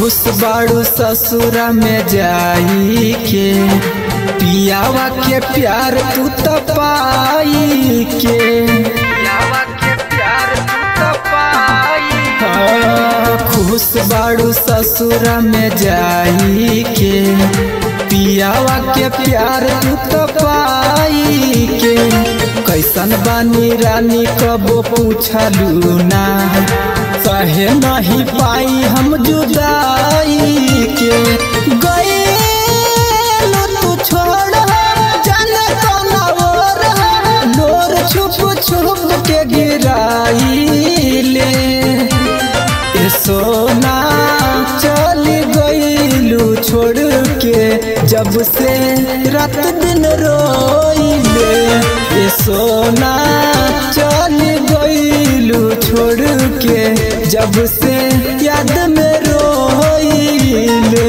खुश बाड़ू ससुरा में जाई के पियावा के प्यार तू तो पाई के पियावा के प्यार तू तो पाई हाँ, खुश बाड़ू ससुरा में जाई के पियावा के प्यार तू तो पाई के कैसन बानी रानी कबो पूछलू ना सहे नहीं पाई हम जुदाई के गए तू छोड़ जाने कौना ओर लोर छुप छुप के गिराई ले ए सोना चल गईलू छोड़ के जब से रात दिन रोइले ए सोना चल गईलू छोड़ के जब से याद में रोइले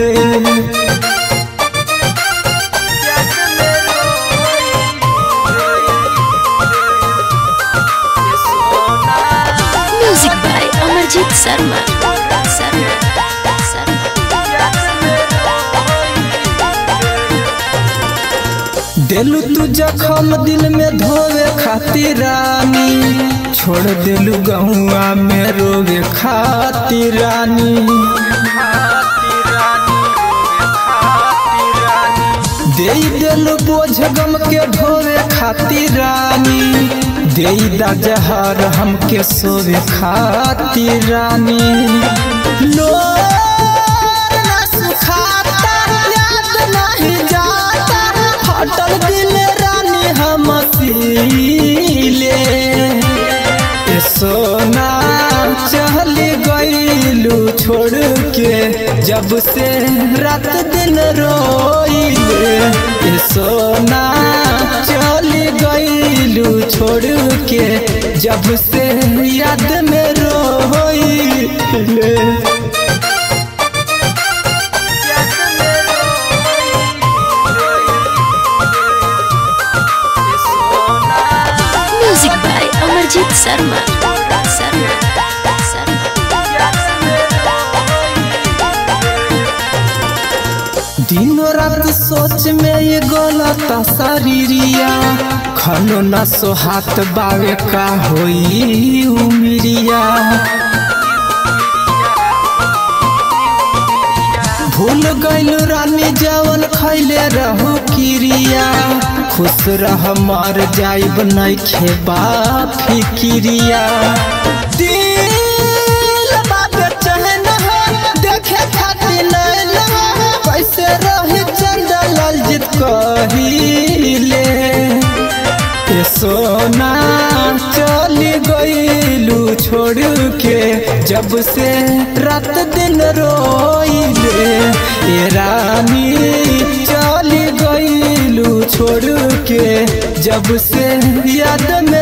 Music by Amarjit Sharma. Sharma. Sharma. दिलू तू जखम दिल में धोवे खातिर रानी छोड़ दिलू गहुआ में रोवे खातिर रानी दे दिलू बोझ गम के ढोवे खातिर रानी दे दा जहर हमके सोवे खातिर रानी लोर ना सुखाता याद नहीं जाता फटल दिल रानी हम सीले ए सोना चल गईलू छोड़ के जब से रात दिन रोइले ए सोना चल गईलू छोड़ के जब से याद में रोइले Music by Amarjit Sharma. Sharma. Sharma. दिनों रात सोच में ये गलत शरीरिया खनो न सोहात बावे का होई उमिरिया भूल गइल रानी जवन खैले रहू किरिया खुश रह मर जाइब नहीं खेबा फिकिरिया दिल बाबे चहन देखे खातिर नैन कैसे रही चंदा ललजित कहिले ए सोना चल गईलू छोड़ के जब से रात दिन रोइले ए रानी चल गईलू छोड़ के जब से याद में